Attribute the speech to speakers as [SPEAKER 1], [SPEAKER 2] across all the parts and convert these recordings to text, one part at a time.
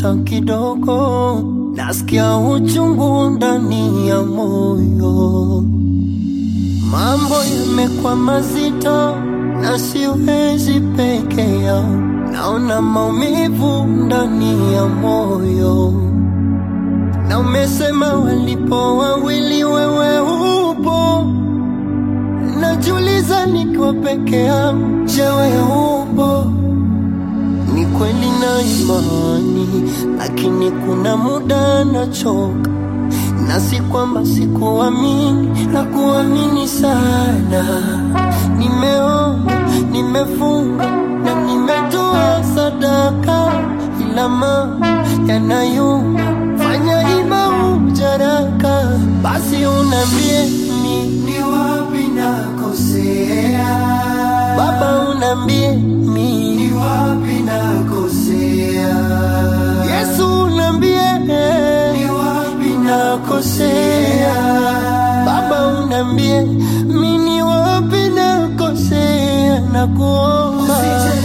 [SPEAKER 1] hata kidogo, nasikia uchungu ndani ya moyo. Mambo yamekuwa mazito na siwezi peke yao, naona maumivu ndani ya moyo. Na umesema walipo wawili, wewe upo. Najiuliza nikiwa peke yangu, je, wewe upo? Ni kweli na imani, lakini kuna muda nachoka, na si kwamba sikuamini na kuamini sana. Nimeomba, nimefunga na nimetoa sadaka, ila mambo yanayuma, fanya ima ujaraka, basi unambie mi ni wapi nakosea, Baba unambie mi ni wapi nakosea, Yesu unambie ni wapi nakosea, Baba unambie mi ni wapi nakosea, nakuomba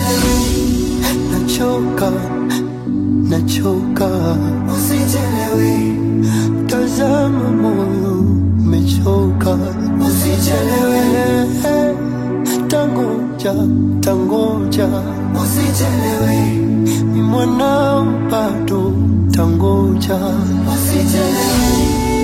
[SPEAKER 1] nachoka, nachoka, usichelewe, tazama moyo umechoka, usichelewe, tangoja, tangoja, usichelewe, ni mwanao bado, tangoja, usichelewe.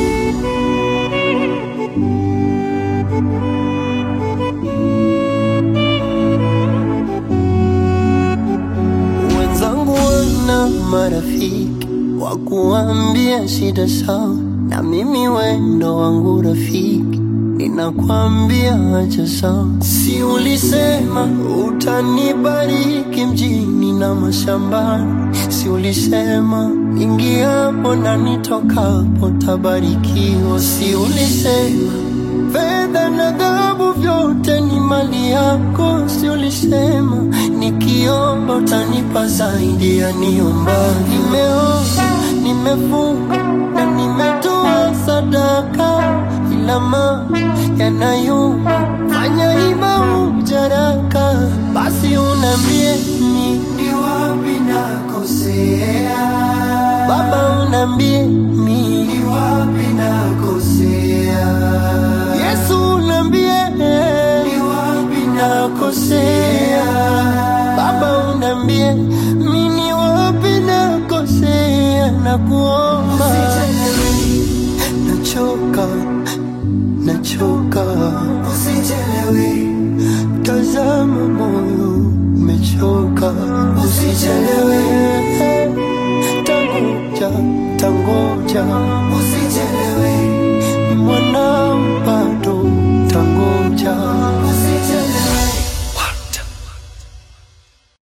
[SPEAKER 1] Wenzangu wana marafiki wa kuambia shida zao, na mimi wendo wangu rafiki ninakwambia acha sawa. Si ulisema utanibariki mjini na mashambani? Si ulisema ingiapo na nitokapo tabarikiwa? Si ulisema fedha na dhahabu vyote ni mali yako? Si ulisema nikiomba utanipa zaidi ya niomba? Nimeomba, nimefunga na nimetoa sadaka, ila mambo yanayuma, fanya ima ujaraka, basi unambie mi ni wapi nakosea, Baba unambie mi ni wapi nakosea, Yesu unambie ni wapi nakosea, Baba unambie mi ni wapi nakosea, nakuomba nachoka, nachoka, usichelewe, tazama moyo umechoka, usichelewe, tangoja, tangoja,